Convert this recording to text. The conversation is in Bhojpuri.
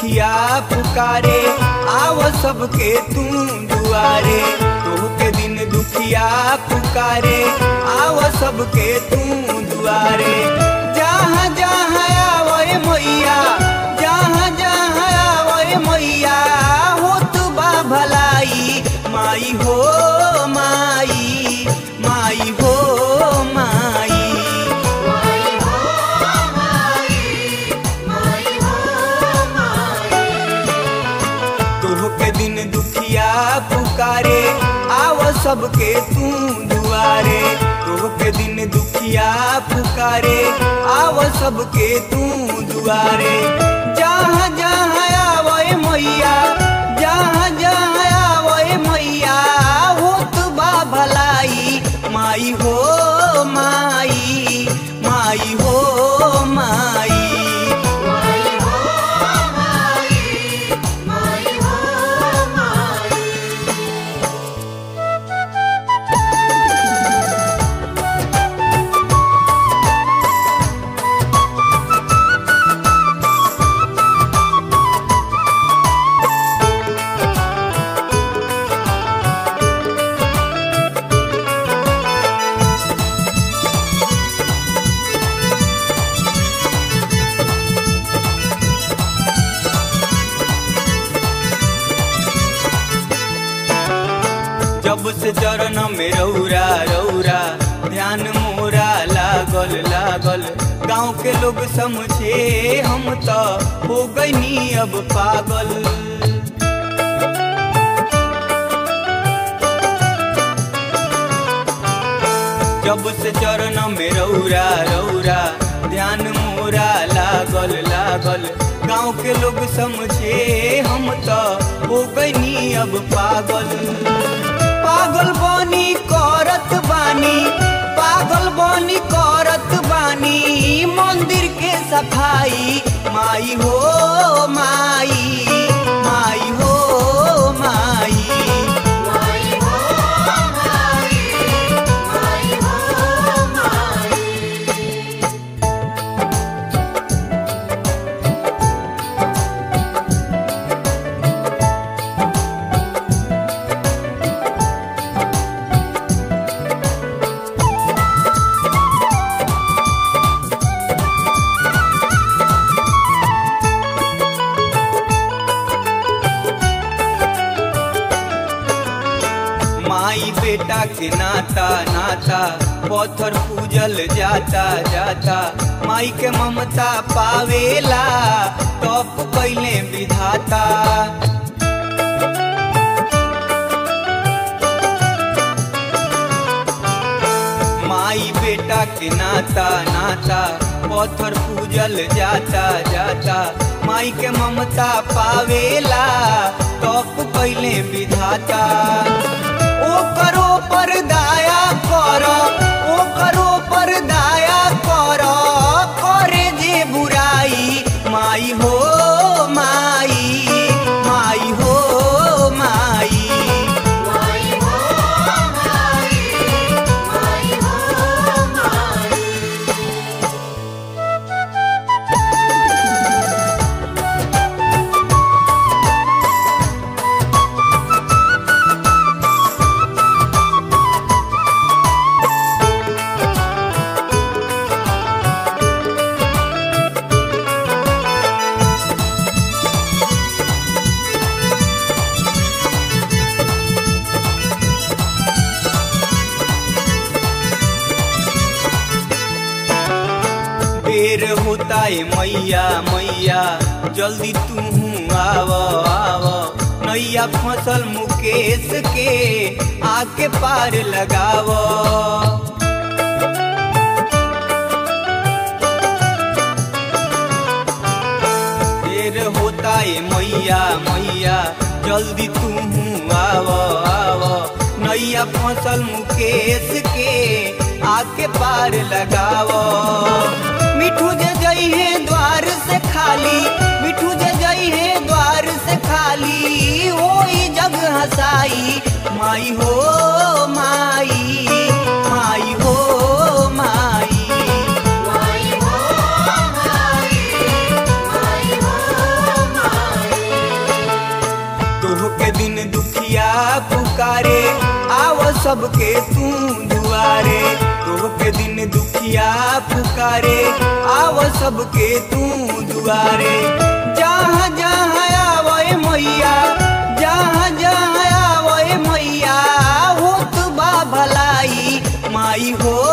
दुखिया पुकारे आव सबके तू दुआरे तोहके दिन दुखिया पुकारे आव सबके तू दुआरे जहाँ जहाँ आवए मैया जहाँ जहाँ आवए मैया हो तू बा भलाई माई हो माई माई हो माई तोहके दिन दुखिया पुकारे आव सबके तू दुआरे तोहके दिन दुखिया पुकारे आव सबके तू दुआरे जहाँ जहाँ आवए मैया जहाँ जहाँ आवए मैया हो तू बा भलाई माई हो माई माई हो माई जब से चरण में रौरा रौरा ध्यान मोरा लागल लागल गांव के लोग समझे हम तो हो गईनी अब पागल जब से चरण में रौरा रौरा ध्यान मोरा लागल लागल गांव के लोग समझे हम तो हो गईनी अब पागल पागल बनी करत बानी पागल बनी करत बानी मंदिर के सफाई माई हो माई माई हो माई माई बेटा के नाता नाता पत्थर पूजल जाता जाता माई के ममता पावेला तप कैले विधाता माई बेटा के नाता नाता पत्थर पूजल जाता जाता माई के ममता पावेला तप कैले विधाता ओ करो पर दाया कर ओ करो पर दाया कर करे जे बुराई माई हो माई माई हो माई देर होता है मैया मैया जल्दी तू आव आव नैया फसल मुकेश के आके पार लगाव देर होता है मैया मैया जल्दी तू आव आव नैया फसल मुकेश के आके पार लगाव मिठू जे जई है द्वार से खाली मिठू जे जई है द्वार से खाली होई जग हसाई माई हो माई माई हो माई माई हो माई माई हो माई पुकारे आव सबके तू दुआरे तोह के दिन दुखिया पुकारे आव सबके तू दुआरे जहाँ जहाँ आवे मैया जहाँ जहाँ आवे मैया होत बा भलाई माई हो